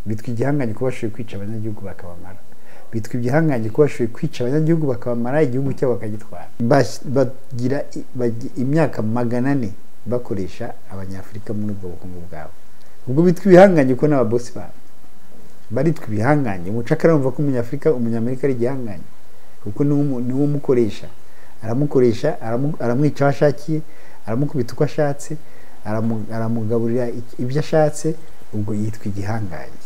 bitwa igihangange kuba bashoboye kwica abanyagihugu bakabamara bitwa igihangange kuba bashoboye kwica abanyagihugu bakabamara igihugu cyabo bakagitwara bagira imyaka magana ane bakoresha abanyafurika muri ubwo bukungu bwabo ubwo bitwa ibihangange kuko n'ababosi babo baritwa ibihangange umucakara wumva ko umunyafurika umunyamerika ari igihangange kuko niwo umukoresha aramukoresha aramwica aho ashakiye aramukubita uko ashatse aramugaburira ibyo ashatse ubwo yitwa igihangange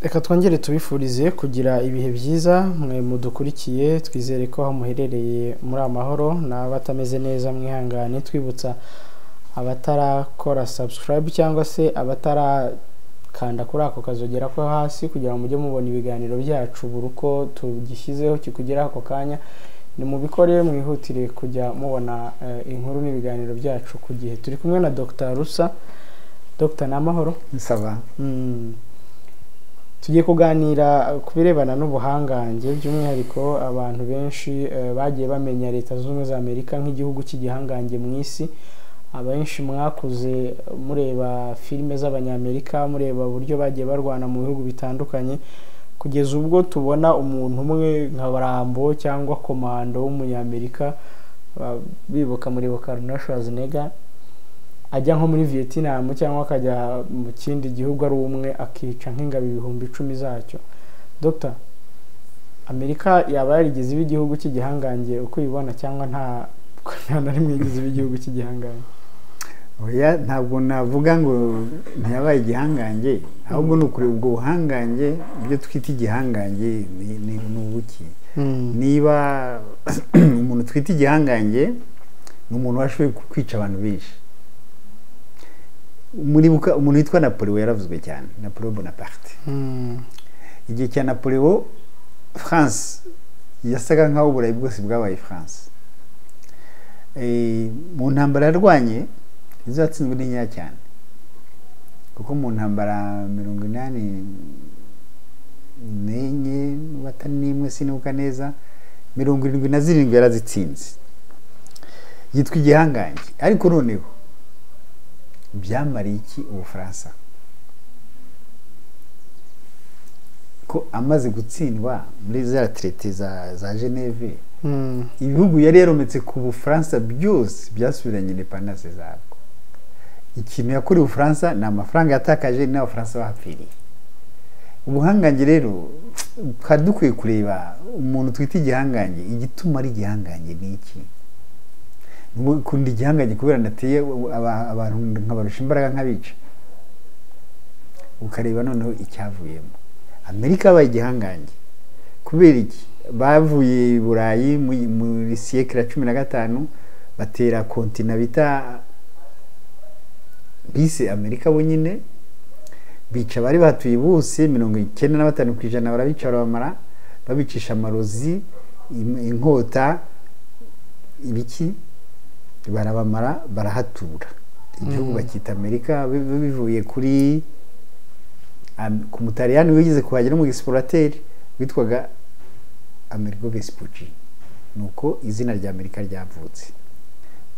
reka twongere tubifurize kugira ibihe byiza mwe mudukurikiye twizere ko aho muherereye muri amahoro n'abatameze neza mwihangane twibutsa abatarakora sabusikarayibu cyangwa se abatarakanda kuri ako kazogera ko hasi kugira ngo mujye mubona ibiganiro byacu buri uko tugishyizeho kikugeraho ako kanya nimubikore mwihutire kujya mubona inkuru n'ibiganiro byacu ku gihe turi kumwe na dr rusa dr namahoro nsaba tugiye kuganira ku birebana n'ubuhangange by'umwihariko abantu benshi bagiye bamenya leta zunze ubumwe za amerika nk'igihugu cy'igihangange mu isi abenshi mwakuze mureba filime z'abanyamerika mureba uburyo bagiye barwana mu bihugu bitandukanye kugeza ubwo tubona umuntu umwe nka barambo cyangwa komando w'umunyamerika bibuka muribuka Arnold Schwarzenegger ajya nko muri vietnam cyangwa akajya mu kindi gihugu ari umwe akica nk'ingabo ibihumbi icumi zacyo dr amerika yaba yarigeze iba igihugu cy'igihangange uko ibibona cyangwa nta na rimwe yigeze iba igihugu cy'igihangange ntabwo navuga ngo ntiyabaye igihangange ahubwo ni ukureba ubwo buhangange ibyo twita igihangange ni ubuki niba umuntu twita igihangange ni umuntu washoboye kwica abantu benshi umuntu witwa napoleo yaravuzwe cyane napoleo bonaparte igihe cya napoleo france yasaga nk'aho uburayi bwose bwabaye france mu ntambara yarwanye izo yatsinzwe ni nkeya cyane kuko mu ntambara mirongo inani n'enye n'ubata n'imwe sinibuka neza mirongo irindwi na zirindwi yarazitsinze yitwa igihangange ariko noneho byamariye iki ubufaransa ko amaze gutsindwa muri za retirete za geneve ibihugu yari yarometse ku bufaransa byose byasubiranye indepandanse zabwo ikintu yakorewe ubufaransa ni amafaranga yatakaje n'abafaransa bahapfiriye ubuhangange rero twari dukwiye kureba umuntu twita igihangange igituma ari igihangange ni iki ukunda igihangange kubera nateye abantu nkabarusha imbaraga nk'abica ukareba noneho icyavuyemo amerika yabaye igihangange kubera iki bavuye i burayi muri siyekira cumi na gatanu batera kontina bita bise amerika bonyine bica abari batuye bose mirongo icyenda na batanu ku ijana barabica barabamara babicisha amarozi inkota ibiki barabamara barahatura igihugu bakita amerika bivuye kuri ku mutariyani wigeze kuhagera n'umugisiporateri witwaga amerigo vesipuci ni uko izina rya amerika ryavutse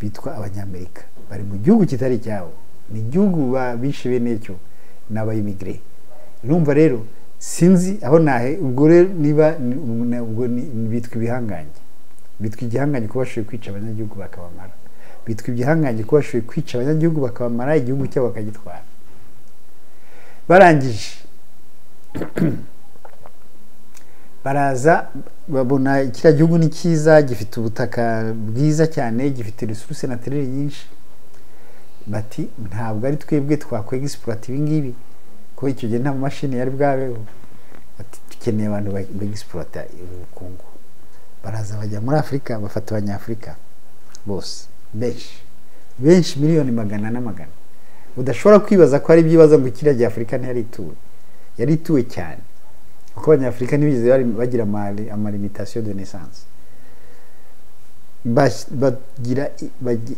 bitwa abanyamerika bari mu gihugu kitari icyabo ni igihugu bishe bene cyo ni abayimigire numva rero sinzi aho nahe ubwo rero niba bitwa ibihangange bitwa igihangange kuba bashoboye kwica abanyagihugu bakabamara bitwa igihangange kuba bashoboye kwica abanyagihugu bakabamara igihugu cyabo bakagitwara barangije baraza babona kiriya gihugu ni cyiza gifite ubutaka bwiza cyane gifite resuruse natirere nyinshi bati ntabwo ari twebwe twakwega egisipurata ibingibi kuko icyo gihe nta mashini yari bwabeho bati dukeneye abantu begisipurata ubukungu baraza bajya muri afurika bafata abanyafurika bose benshi benshi miliyoni magana na magana udashobora kwibaza ko ari ibyibazo ngo kiriya gihe afurika ntiyari ituwe yari ituwe cyane kuko abanyafurika ntibigeze bagira amalimitasiyo de nesanse bagira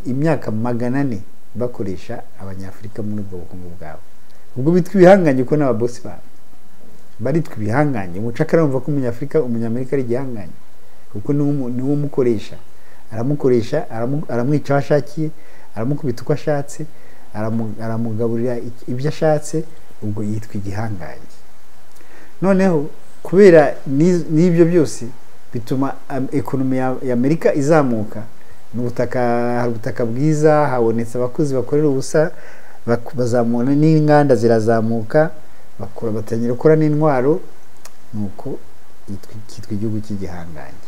imyaka magana ane bakoresha abanyafurika muri ubwo bukungu bwabo ubwo bitwa ibihangange kuko n'ababosi babo baritwa ibihangange umucakara wumva ko umunyafurika umunyamerika ari igihangange kuko niwo umukoresha aramukoresha aramwica aho ashakiye aramukubita uko ashatse aramu- aramugaburira ic- ibyo ashatse ubwo yitwa igihangange noneho kubera n'iz- n'ibyo byose bituma am- ekonomi ya ya amerika izamuka ni ubutaka hari ubutaka bwiza habonetse abakozi bakorera ubusa bak- bazamura n'inganda zirazamuka bakora batangira gukora n'intwaro nuko yitwa- cyitwa igihugu cy'igihangange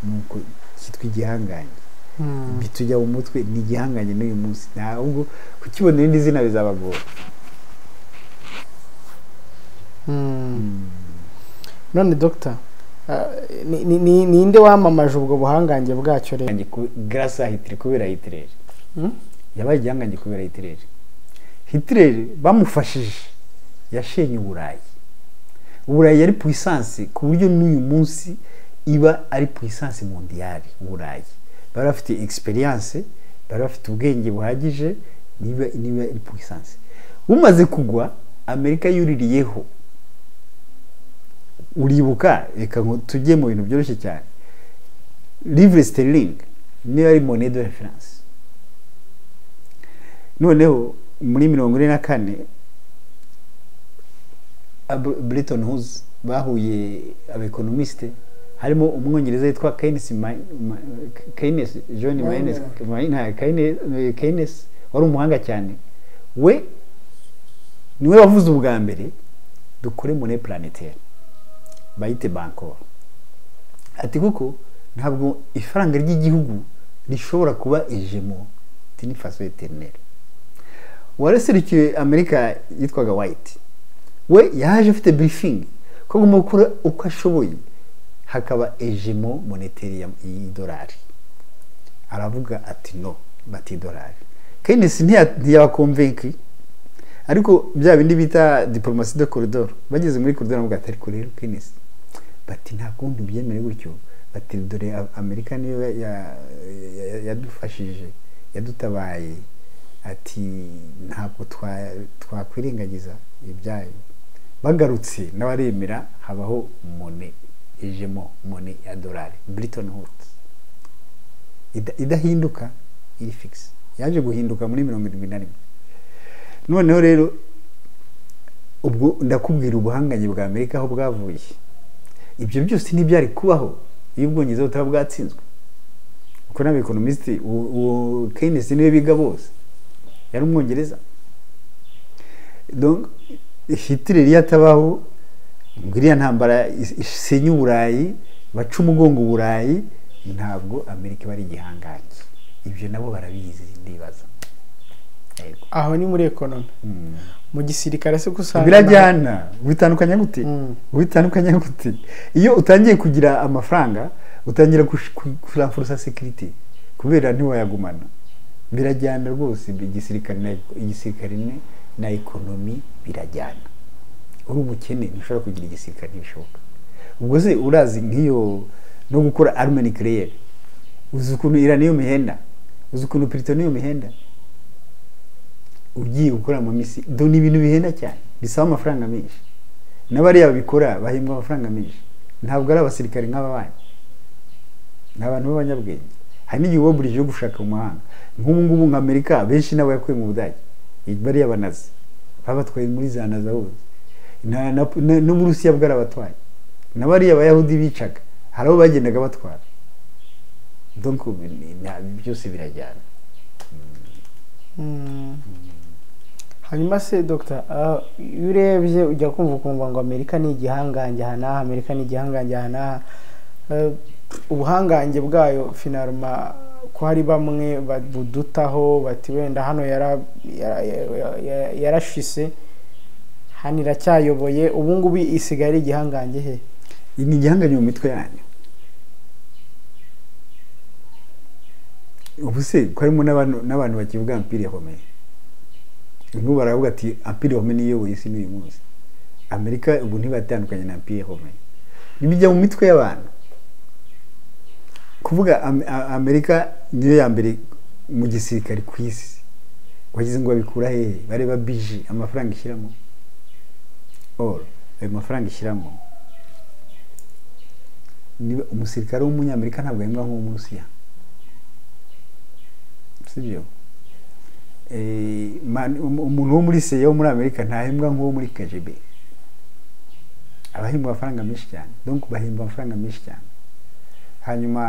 nuko cyitwa igihangange Mm. bitujya mu mutwe ni igihangange n'uyu munsi ntabwo kukibona irindi zina bizabagora Mm. none dogita ninde wamamaje ubwo buhangange bwacyo rero garasa hitire kubera hitireri Mm? yabaye igihangange kubera hitireri hitireri bamufashije yashenye uburayi uburayi yari puissance ku buryo n'uyu munsi iba ari puissance mondiale uburayi bari bafite experience bari bafite ubwenge buhagije niba niba ari puissance bumaze kugwa amerika yuririyeho uribuka reka ngo tujye mu bintu byoroshye cyane livre sterling niyo yari monnaie de reference noneho muri mirongo ine na kane Ab- Bretton Woods bahuye abekonomisite harimo umwongereza yitwa Keynes Ma- Ma- Keynes John Maynard Maynard- Keynes Keynes wari umuhanga cyane we niwe wavuze ubwa mbere dukore monnaie planétaire bayite bankora ati kuko ntabwo ifaranga ry'igihugu rishobora kuba ejemo tini faso eternelle uwareserukiye amerika yitwaga white we yaje afite briefing ko agomba gukora uko ashoboye hakaba ejemo moneteri ya- y'idolari aravuga ati no batidolari keynes ntiya- ntiyabakomvenki ariko bya bindi bita diporomasi de koridoro bageze muri koridoro baravuga ati ariko rero keynes bati nta kundi ubyemere gutyo bati dore A- amerika niyo ya- ya- ya- yadufashije yadutabaye ati ntabwo twa- twakwirengagiza ibyayo bagarutse n'abaremera habaho mone ijemo mone ya dolari briton hoti idahinduka iri figisi yaje guhinduka muri mirongo irindwi na rimwe noneho rero ubwo ndakubwira ubuhangange bwa amerika aho bwavuye ibyo byose ntibyari kubaho iyo ubwongereza butaba bwatsinzwe kuko n'abekonomisiti uwo- uwo keynes niwe biga bose yari umwongereza Donc, hitler iyo atabaho ngo iriya ntambara is- isenya uburayi baca umugongo uburayi ntabwo amerika iba ari igihangange ibyo nabo barabizi ndibaza Yego. aho ni muri ekonomi Mm. mu gisirikare se ko usanga birajyana bitandukanye gute Mm. bitandukanye gute iyo utangiye kugira amafaranga utangira kush- ku- kuramfurusa sekiriti kubera ntiwayagumana birajyana rwose bi- igisirikare na igisirikare ne- na ekonomi birajyana uri umukene ntushobora kugira igisirikare ntibishoboka ubwo se urazi nk'iyo no gukora arume nucleaire uzi ukuntu iran niyo mihenda uzi ukuntu pirito niyo mihenda ugiye gukora mu minsi do ni ibintu bihenda cyane bisaba amafaranga menshi n'abariya babikora bahembwa amafaranga menshi ntabwo ari abasirikare nk'aba banyu ni abantu b'abanyabwenge hari n'igihe uba burije yo gushaka mu mahanga nk'ubu ngubu nka amerika benshi n'abo yakuye mu budage bariya banazi babatwaye muri za naza hose Na- na- na- n'uburusiya bwarabatwaye na bariya bayahudi bicaga hari abo bagendaga batwara donc ni- ni- byose birajyana Mm. hanyuma se dogita iyo urebye ujya kumva ukumva ngo amerika ni igihangange aha n'aha amerika ni igihangange aha n'aha Eh, ubuhangange bwayo finaruma ko hari bamwe ba- budutaho bati wenda hano yara- yara- yara- yara- yarashise hano iracyayoboye ubu ngubu isigaye ari igihangange he ni igihanganye mu mitwe yanyu ubu se ko harimo n'abantu n'abantu bakivuga ampire home nk'ubu baravuga ati ampire home niyo iyoboye isi n'uyu munsi amerika ubu ntibatandukanye na ampire home ntibijya mu mitwe y'abantu kuvuga Am- A- amerika niyo ya mbere mu gisirikare ku isi wagize ngo babikura hehe bareba biji amafaranga ishyiramo oro ayo mafaranga ishyiramo niba umusirikare w'umunyamerika ntabwo ahembwa nk'uw'umurusiya si byo Eh, man- um- umuntu wo muri seya wo muri amerika ntahembwa nk'uwo muri kgb abahembwa amafaranga menshi cyane donc bahemba amafaranga menshi cyane hanyuma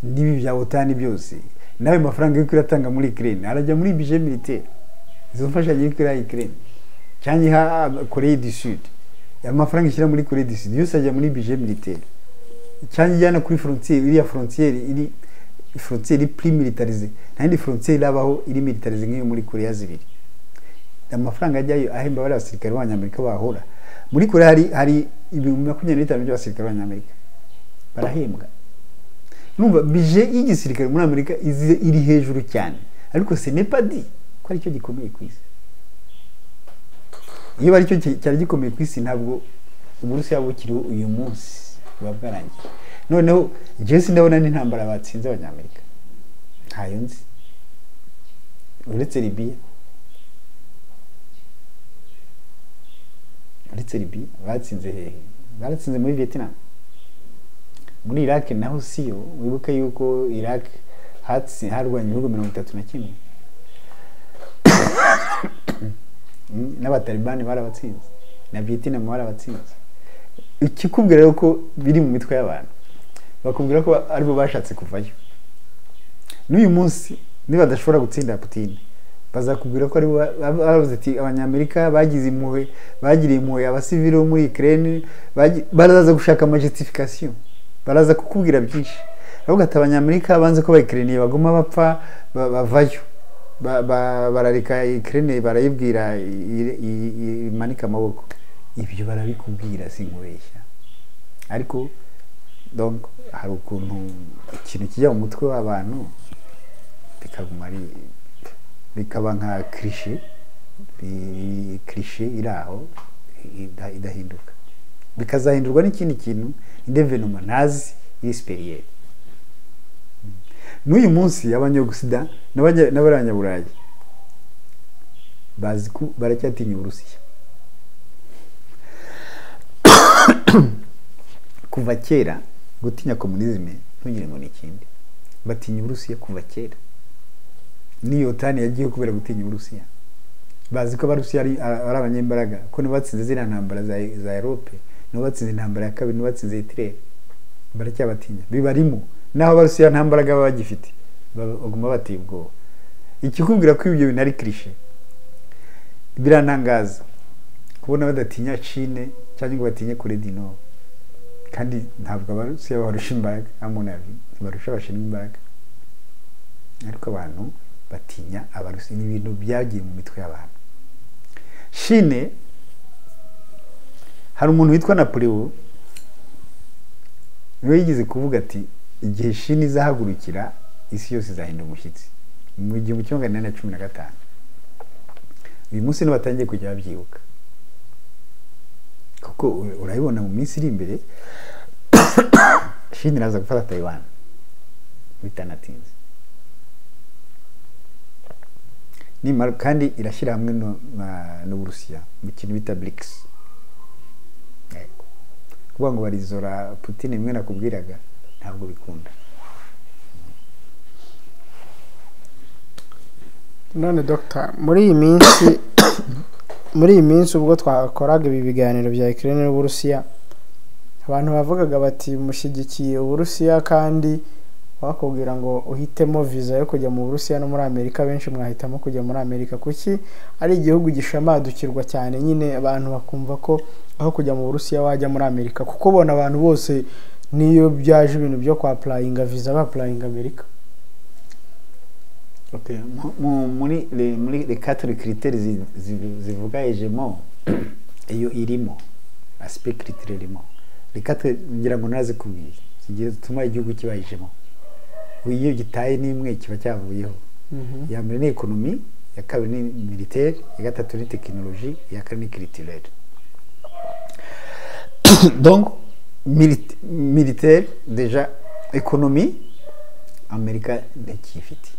n'ibi bya otani byose n'ayo mafaranga y'uko iratanga muri ikirere arajya muri bije militaire izo mfashanyo y'uko iriya ikirere cyangwa iha koreye du sud amafaranga ishyira muri koreye du sud yose ajya muri bije militaire cyangwa ijyana kuri frontier iriya frontier iri frontier iri pri militarize nta yindi frontier irabaho iri militarize nk'iyo muri korea zibiri amafaranga ajyayo ahemba bariya basirikare b'abanyamerika bahora muri korea hari hari ibihumbi makumyabiri n'itanu by'abasirikare b'abanyamerika barahembwa numva bije y'igisirikare muri amerika izi- iri hejuru cyane ariko ce n'est pas dit ko aricyo gikomeye ku isi iyo aricyo ki- cyari gikomeye ku isi ntabwo uburusiya bukiriho uyu munsi buba bwarangiye noneho njyewe sindabona n'intambara batsinze abanyamerika ntayo nzi uretse libiya uretse libiya batsinze hehe baratsinze muri vietnam muri iraq naho siyo wibuke yuko iraq hatsi harwanya ibihugu mirongo itatu na kimwe Mm, n'abatalibani barabatsinze na vietnam barabatsinze ikikubwira rero ko biri mu mitwe y'abantu bakubwira ko aribo bashatse kuvayo n'uyu munsi nibadashobora gutsinda Putin bazakubwira ko aribo ba- ba- bavuze ati abanyamerika bagize impuhwe bagiriye impuhwe abasivili bo muri Ukraine bagi- baraza gushaka amajestification baraza kukubwira byinshi ahubwo ati abanyamerika banze ko abayikereniye baguma bapfa ba- bavayo Ba- ba- barareka Ukraine barayibwira i- i- i- imanike amaboko ibyo barabikubwira sinkubeshya ariko donc hari ukuntu ikintu kijya mu mutwe w'abantu bikaguma ari bikaba nka kirishe kirishe iri aho ida- idahinduka bikazahindurwa n'ikindi kintu indevenoma ntazi yisperiyeri n'uyu munsi abanyagusida n'abanya- n'abanyaburayi bazi ko baracyatinya uburusiya kuva kera gutinya komunizme ntugire ngo ni ikindi batinya uburusiya kuva kera n'iyo tani yagiye kubera gutinya uburusiya bazi ko abarusiya ari ari abanyembaraga ko nibo batsinze ziriya ntambara za za erope nibo batsinze intambara ya kabiri nibo batsinze hitireri baracyabatinya bibarimo naho abarusiya nta mbaraga baba bagifite baba- baguma bateye ubwoba ikikubwira ko ibyo bintu ari kirishe birantangaza kubona badatinya cine cyangwa ngo batinye kure du nord kandi ntabwo abarusiya babarusha imbaraga nta muntu yabi barusha abashinwa imbaraga ariko abantu batinya abarusiya ni ibintu byagiye mu mitwe y'abantu shine hari umuntu witwa napoleo niwe yigeze kuvuga ati igihe shine izahagurukira isi yose izahinda umushyitsi mu gihumbi kimwe magana inani na cumi na gatanu uyu munsi niba batangiye kujya babyibuka kuko u- urabibona mu minsi iri imbere shini iraza gufata taiwan bitanatinze nimara kandi irashyira hamwe no- na- n'uburusiya mu kintu bita brics Yego. kuvuga ngo barizora putin imwe nakubwiraga ntabwo bikunda none dogita muri iyi minsi muri iyi minsi ubwo twakoraga ibi biganiro bya ikirere n'uburusiya abantu bavugaga bati mushyigikiye uburusiya kandi bakubwira ngo uhitemo viza yo kujya mu burusiya no muri amerika benshi mwahitamo kujya muri amerika kuki ari igihugu gishamadukirwa cyane nyine abantu bakumva ko aho kujya mu burusiya wajya muri amerika kuko bona abantu bose niyo byaje ibintu byo kwa purayinga viza bapurayinga amerika okay. mu, mu, muri le, muri les quatre critères zi- zi- zivuga hegemo iyo irimo aspect critère irimo les quatre ngira ngo narazikubwiye zigiye zituma igihugu kiba hegemo iyo gitaye n'imwe kiba cyavuyeho iya mbere ni ekonomi iya kabiri ni militaire iya gatatu ni tekinoloji iya kane ni culturel donc milit- militaire deja ekonomi amerika ntakiyifite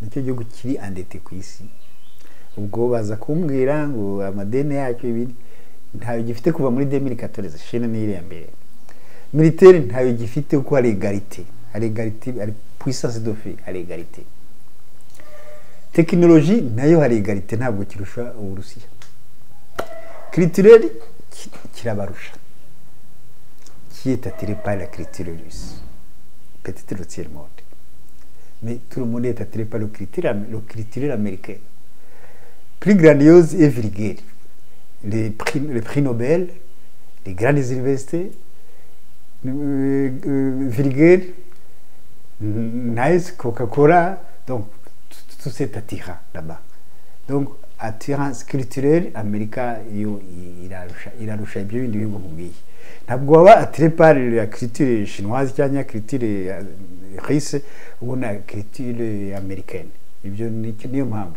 nicyo gihugu kiri andete ku isi ubwo baza kumbwira ngo amadeni yacyo ibiri ntayo gifite kuva muri demiri katoreze shene ni iriya mbere militaire ntayo gifite kuko hari egarite hari egarite hari puissance de fait hari egarite tekinoloji nayo hari egarite ntabwo kirusha uburusiya kiritireri kirabarusha kiyita tirepari la kiritirerisi petite rotiere monde mais tout le monde est attiré par le critère le critère américain plus grandiose et vulgaire les prix les prix Nobel les grandes universités euh, euh, vulgaire nice Coca-Cola donc tout- tout cet attirant là-bas donc attirance culturelle amerika yo i- irarusha irarusha ibyo bindi bihugu mubwiye ntabwo waba atire pari ya culture chinoise cyangwa culture ya russe ubona culture americaine ibyo ni- niyo mpamvu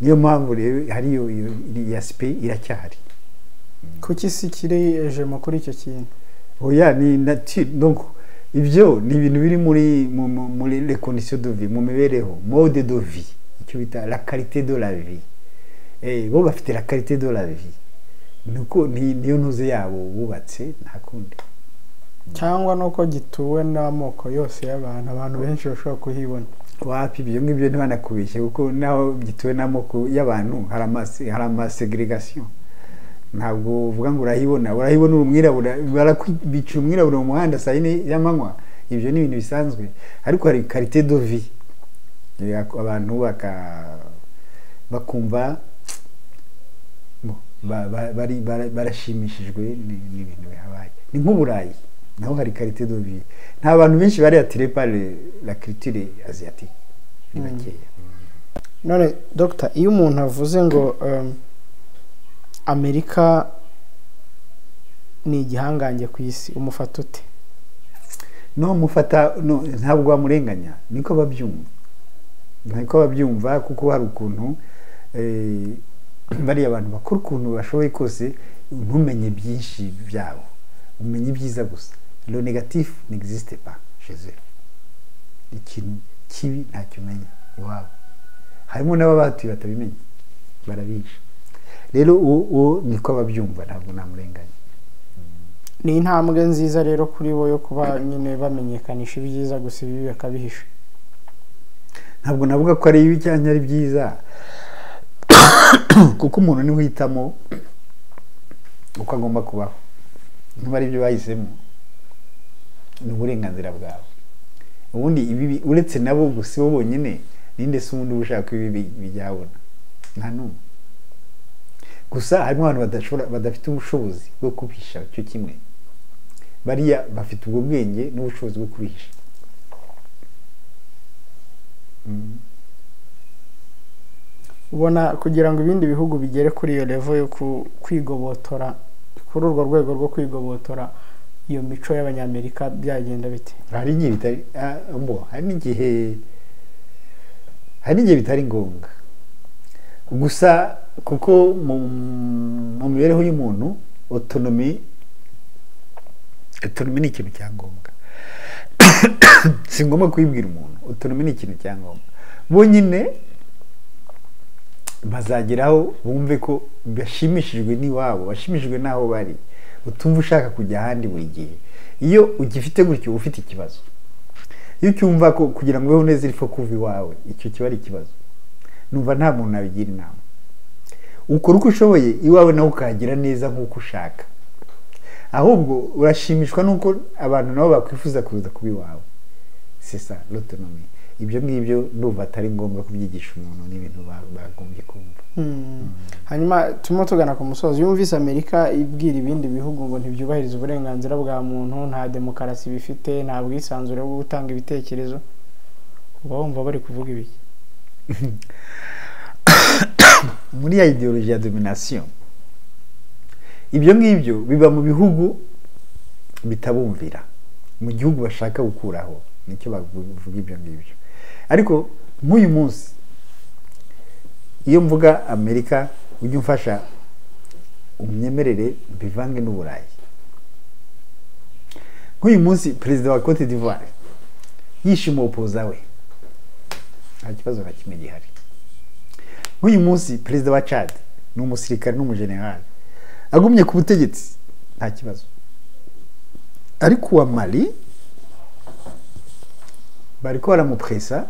niyo mpamvu rero hariyo iyo iyo aspect iracyahari kuki isi ikireje mu kuri icyo kintu oya ni nature donc ibyo ni ibintu biri muri mu- mu- muri les conditions de vie mu mibereho mode de vie icyo bita la qualité de la vie eh bo bafite la qualité de la vie nuko ni niyo ntuze yabo bubatse nta kundi cyangwa nuko gituwe n'amoko yose y'abantu abantu benshi bashobora kuhibona wapi ibyo ngibyo ntibanakubeshye kuko naho byituwe n'amoko y'abantu hari amase- hari amasegregation ntabwo uvuga ngo urayibona urayibona uri umwirabura barakwibica umwirabura mu muhanda saa yine y'amanywa ibyo ni ibintu bisanzwe ariko hari karite do vi Eh, ako- abantu baka bakumva bo, ba- ba- bari- bara- barashimishijwe ni- n'ibintu bihabaye ni nk'uburayi naho hari karite do vi nta bantu benshi bari atire pari la kiritire aziyatike ni Mm. bakeya none dogita iyo umuntu avuze ngo um, amerika ni igihangange ku isi umufata ute no mufata no ntabwo wamurenganya niko babyumva niko babyumva kuko hari ukuntu eh, bariya abantu bakora ukuntu bashoboye kose ntumenye byinshi byabo umenye ibyiza gusa lo negatif n'existe pas chez eux ikintu kibi ntacyo umenya iwabo harimo n'ababatuye batabimenya barabica rero uwo uwo niko babyumva ntabwo namurenganya ni intambwe nziza rero kuri bo yo kuba nyine bamenyekanisha ibyiza gusa ibibi bakabihisha ntabwo navuga ko ari ibi cyangwa ari byiza kuko umuntu niwe uhitamo uko agomba kubaho niba ari byo bahisemo ni uburenganzira bwawe ubundi ibibi uretse nabo gusa bo bonyine ninde se ubundi uba ushaka ko ibibi bijyabona nta n'umwe gusa harimo abantu badashobora badafite ubushobozi bwo kubihisha cyo kimwe bariya bafite ubwo bwenge n'ubushobozi bwo kubihisha Mm. ubona kugira ngo ibindi bihugu bigere kuri iyo levo yo ku- kwigobotora kuri urwo rwego rwo kwigobotora iyo mico y'abanyamerika byagenda bite hari igihe bitari ah, mbo hari n'igihe hari n'igihe bitari ngombwa gusa kuko mu mu mibereho y'umuntu otonomi otonomi ni ikintu cya ngombwa si ngombwa kuyibwira umuntu otonomi ni ikintu cya ngombwa bonyine bazageraho bumve ko bashimishijwe n'iwabo bashimishijwe n'aho bari utumva ushaka kujya ahandi buri gihe iyo ugifite gutyo uba ufite ikibazo iyo ucyumva ko kugira ngo ubeho neza ipfa kuva iwawe icyo kiba ari ikibazo numva nta muntu nabigira inama ukora uko ushoboye iwawe nawe ukahagira neza nk'uko ushaka ahubwo urashimishwa n'uko abantu nabo bakwifuza kuza kuba iwawe sisa l'autonomie ibyo ngibyo ndumva atari ngombwa kubyigisha umuntu n'ibintu ba- bagombye kumva hanyuma turimo tugana ku musozi iyo wumvise amerika ibwira ibindi bihugu ngo ntibyubahirize uburenganzira bwa muntu nta demokarasi bifite nta bwisanzure bwo gutanga ibitekerezo uba wumva bari kuvuga ibiki muri ya ideologie ya domination ibyo ngibyo biba mu bihugu bitabumvira mu gihugu bashaka gukuraho nicyo bavuga ibyo ngibyo ariko nk'uyu munsi iyo mvuga amerika ujye umfasha umyemerere mbivange n'uburayi nk'uyu munsi perezida wa cote d'ivoire yishima opoza we nta kibazo na kimwe gihari nk'uyu munsi perezida wa cad ni umusirikare n'umujenerali agumye ku butegetsi nta kibazo ariko uwa mali bariko baramupuresa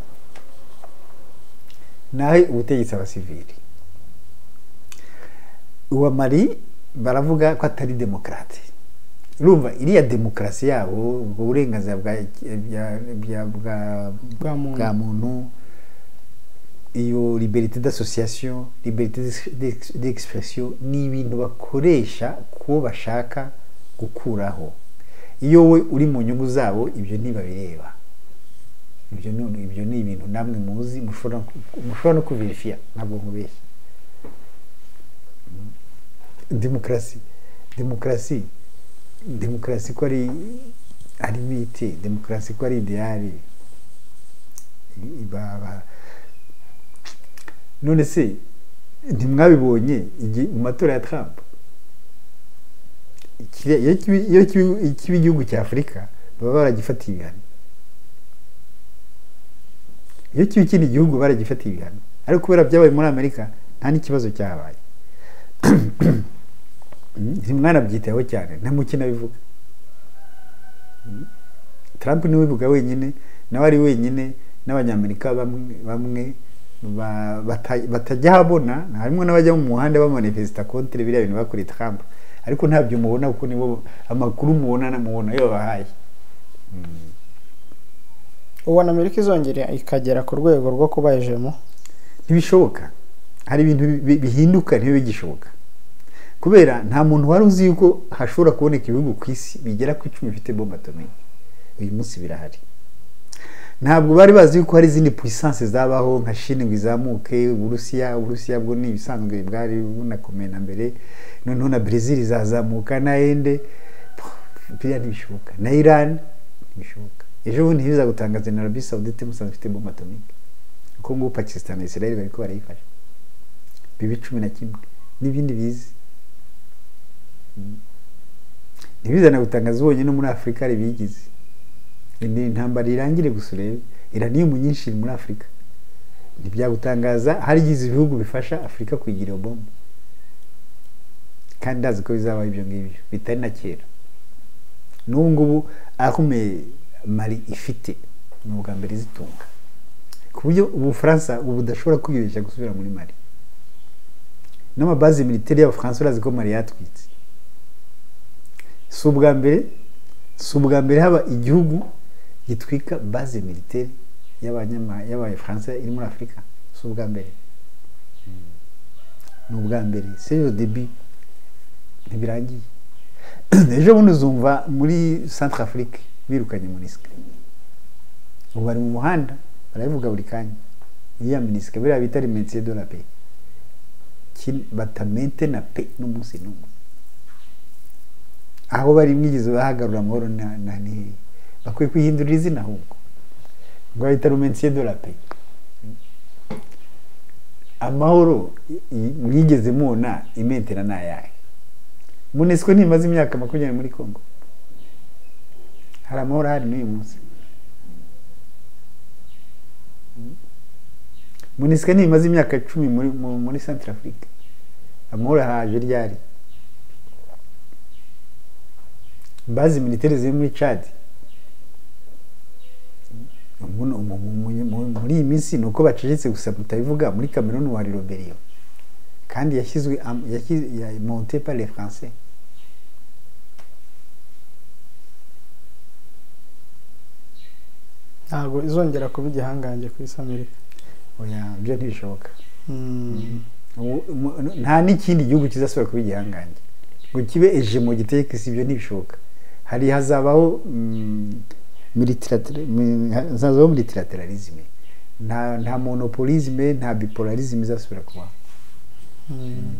nawe ubutegetsi abasivili uwa mari baravuga ko atari demokarate urumva iriya demokarasi yabo ubwo burenganzira bwa bya- bwa- Bwa muntu. bwa muntu iyo liberite d'association liberite d'ex- d'expression ni ibintu bakoresha kuwo bashaka gukuraho iyo we uri mu nyungu zabo ibyo ntibabireba ibyo ni ibyo ni ibintu namwe muzi mushobora mushobora no kubirifiya ntabwo nkubeshya demokarasi demokarasi demokarasi ko ari ari miti demokarasi ko ari ideyari ibaba none se ntimwabibonye igihe mu matora ya Trump kiriya- iyo kiba- iyo kiba- iyo kiba igihugu cya afurika baba baragifatiye ibihano iyo kiba ikindi gihugu baragifatiye ibihano ariko kubera byabaye muri amerika nta n'ikibazo cyahabaye ntimwanabyitayeho cyane nta mukino bivuga Trump niwe ubivuga wenyine nawe ari wenyine n'abanyamerika bamwe bamwe ba- bata- batajya habona harimo n'abajya mu muhanda bamanifesita kontre biriya bintu bakuriye Trump ariko ntabyo mubona kuko nibo amakuru mubona mubona yo bahaye ubona amerika izongera ikagera ku rwego rwo kuba ejemu ntibishoboka hari ibintu bi- bihinduka ntibibe bigishoboka kubera nta muntu wari uzi yuko hashobora kuboneka ibihugu ku isi bigera ku icumi bifite bombe atomike uyu munsi birahari ntabwo bari bazi yuko hari izindi puissance zabaho nka Chine ngo izamuke uburusiya uburusiya bwo ni ibisanzwe bwari bunakomeye na mbere noneho na brezil izazamuka na ende biriya ntibishoboka na iran ntibishoboka ejo bundi ntibiza gutangaza na arabi saudite musanze ifite bombe atomike kuko ngubu pakistan na israel bari ko barayifasha bibi cumi na kimwe n'ibindi bizi Mm. ntibizana gutangaza ubonye no muri afurika hari ibiyigize ni intambara irangire gusa urebe iraniyumu nyinshi iri muri afurika ntibyagutangaza harigize ibihugu bifasha afurika kuyigira iyo bombe kandi ndazi ko bizabaho ibyo ngibyo bitari na kera n'ubu ngubu akomeye mari ifite ni ubwa mbere izitunga ku buryo ubufaransa ubu budashobora kwibeshya gusubira muri mari n'amabazi militeri y'abafaransa urazi ko mari yatwitse si ubwa mbere si ubwa mbere haba igihugu gitwika base militaire y'abanyama- y'abafaransa iri muri afurika si ubwa mbere ni ubwa mbere seyo debi ntibirangiye ejo bundi uzumva muri centre afrique birukanye monisike ubu bari mu muhanda barabivuga buri kanya iriya minisike biriya bita remensiye de la pe batamente na pe n'umunsi n'umwe aho bari mwigeze bahagarura amahoro na na ni bakwiye kwihindurira izina ahubwo ngo bahita rumensiye de la pe amahoro i- i- mwigeze mubona imentera ni ayahe munesiko ntimaze imyaka makumyabiri muri congo hari amahoro ahari n'uyu munsi munesiko ntimaze imyaka cumi muri mu- muri centre afrique amahoro ahaje ryari bazi militaire ziri muri Chad Umuntu- umu- mu- mu- mu- muri iyi minsi ni uko bacecetse gusa mutabivuga muri Cameroon wari Roberio kandi yashyizwe am- yashyiz- ya- monté par les français ntabwo izongera kuba igihangange ku isi amerika oya byo ntibishoboka Mm. Ubu- mu- nta n'ikindi gihugu kizasubira kuba igihangange ngo kibe ejemo giteye ku isi ibyo ntibishoboka hari hazabaho mm, multilater- mi- hazabaho multilateralisme nta nta monopolisme nta bipolarisme izasubira kubaho Mm.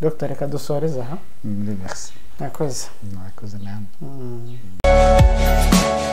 dr reka dusoreze aha Mm, Merci. nakoze Mwakoze namwe. Mm.